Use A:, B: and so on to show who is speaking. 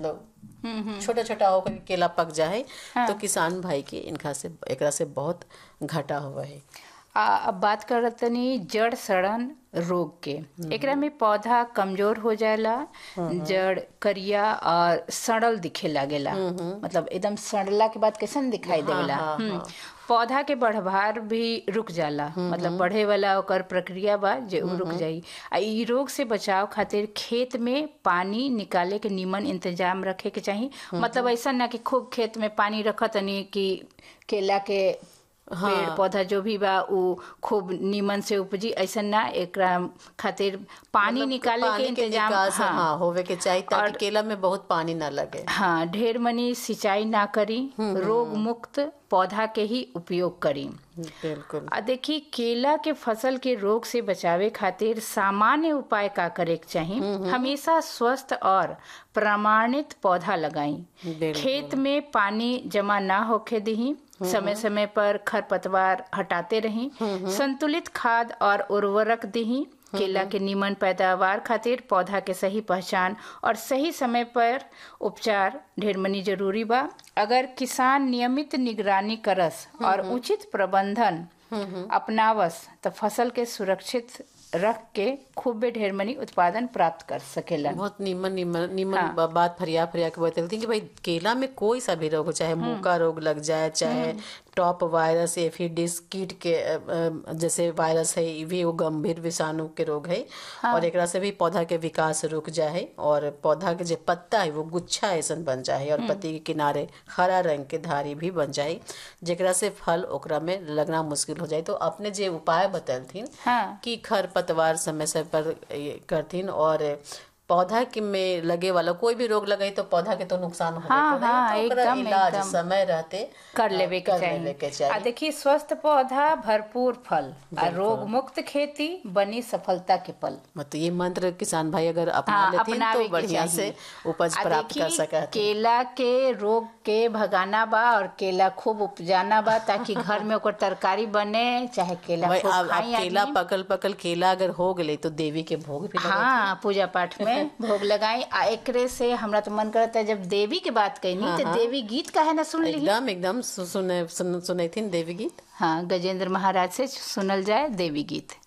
A: मतलब छोटा छोटा होकर के केला पक जाए तो किसान भाई के इनका से एकरा से बहुत घाटा हुआ है
B: आ, अब बात करत तनी जड़ सड़न रोग के एकरा में पौधा कमजोर हो जाला जड़ करिया और सड़ल दिखे लागेला मतलब एकदम सड़ला के बाद कैसन दिखाई देवेला हम्म। पौधा के बढ़भार भी रुक जाला मतलब बढ़े वाला ओकर प्रक्रिया बा जे उ रुक जाई आ इ रोग से बचाव खातिर खेत में पानी निकाले के निमन इंतजाम रखे के चाही मतलब ऐसा ना कि खूब खेत में पानी रखत तनी कि केला के पेड़ पौधा जो भी बा उ खूब नीमन से उपजी ऐसा ना एकरा खातिर पानी निकाले के
A: पानी के
B: इंतजाम
A: निकास
B: हाँ,
A: हाँ होवे के चाहिए ताकि केला में बहुत पानी ना लगे
B: हाँ ढेर मनी सिंचाई ना करी रोग मुक्त पौधा के ही उपयोग करी
A: बिल्कुल
B: आ देखी केला के फसल के रोग से बचावे खातिर सामान्य उपाय का करे के चाही हमेशा स्वस्थ और प्रमाणित पौधा लगाई
A: बिल्कुल।
B: खेत में पानी जमा ना होखे दही समय समय पर खरपतवार हटाते रही संतुलित खाद और उर्वरक दही केला के नीमन पैदावार खातिर पौधा के सही पहचान और सही समय पर उपचार ढेर मनी जरूरी बा अगर किसान नियमित निगरानी करस और उचित प्रबंधन अपनावस तो फसल के सुरक्षित रख के खूबे ढेर मनी उत्पादन प्राप्त कर सकेला
A: बहुत नीमन नीमन नीमन ब- बात फरिया फरिया के बतलती कि भाई केला में कोई सा भी रोग हो चाहे मुका रोग लग जाए चाहे टॉप वायरस एफिडिस कीट के अ, अ, जैसे वायरस है ये भी एगो गंभीर विषाणु के रोग है और एकरा से भी पौधा के विकास रुक जाए और पौधा के जो पत्ता है वो गुच्छा ऐसन बन जाए और पत्ती के किनारे हरा रंग के धारी भी बन जाए जेकरा से फल ओकरा में लगना मुश्किल हो जाए तो अपने जे उपाय बतलथिन
B: हाँ
A: कि खरपतवार समय समय पर ये करथिन और पौधा के में लगे वाला कोई भी रोग लगे तो पौधा के तो नुकसान हो
B: हाँ, हाँ, एकदम,
A: इलाज
B: एकदम।
A: समय रहते
B: कर लेवे के
A: कर लेवे के
B: चाहिए आ
A: चाहिए
B: देखिए स्वस्थ पौधा भरपूर फल आ रोग मुक्त खेती बनी सफलता के पल
A: मतलब ये मंत्र किसान भाई अगर अपना
B: हाँ,
A: लेथिन
B: अपनावे
A: तो
B: के
A: बढ़िया से
B: चाहिए।
A: उपज
B: आ
A: प्राप्त कर
B: देखी,
A: सकत
B: केला के रोग के भगाना बा और केला खूब उपजाना बा ताकि घर में ओकर तरकारी बने चाहे केला
A: भाई
B: खूब
A: अब अब
B: खाई
A: केला
B: आदमी।
A: पकल पकल केला अगर हो गले तो देवी के भोग भी लगे
B: हाँ पूजा पाठ में भोग लगाई आ एकरे से हमरा तो मन करता है जब देवी के बात कहनी तो देवी गीत काहे ना सुन ली
A: एकदम एकदम सु- सुने सुन सुनैथिन देवी गीत
B: हाँ गजेंद्र महाराज से सुनल जाए देवी गीत